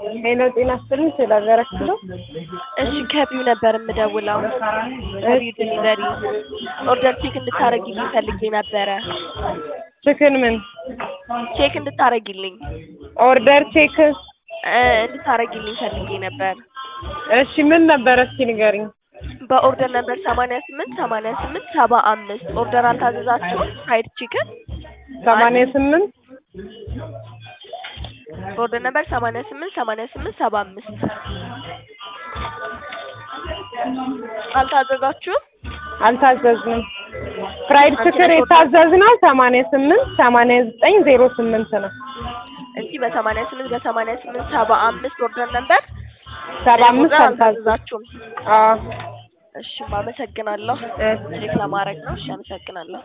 ሄሎ ጤና ይስጥልኝ ስላገራችሁ ነው። እሺ ከቢው ነበር የምደውለው። ከቢው ዴሊቨሪ ኦርደር ቼክ እንድታረጊልኝ ፈልጌ ነበረ። ችክን ምን ቼክ እንድታረጊልኝ ኦርደር ቼክ? እ እንድታረጊልኝ ፈልጌ ነበር። እሺ ምን ነበረ እስኪ ንገሪኝ። በኦርደር ነበር ሰማንያ ስምንት ሰማንያ ስምንት ሰባ አምስት ኦርደር አልታዘዛችሁም? ፍራይድ ቺክን ሰማንያ ስምንት በኦርደር ነበር ሰማንያ ስምንት ሰማንያ ስምንት ሰባ አምስት አልታዘዛችሁም? አልታዘዝንም። ፍራይድ ችክን የታዘዝነው ሰማንያ ስምንት ሰማንያ ዘጠኝ ዜሮ ስምንት ነው። እንጂ በሰማንያ ስምንት በሰማንያ ስምንት ሰባ አምስት ኦርደር ነበር ሰባ አምስት ኦርደር አልታዘዝንም። አልታዘዛችሁም? አዎ እሺ አመሰግናለሁ። እሺ ቼክ ለማድረግ ነው። እሺ አመሰግናለሁ።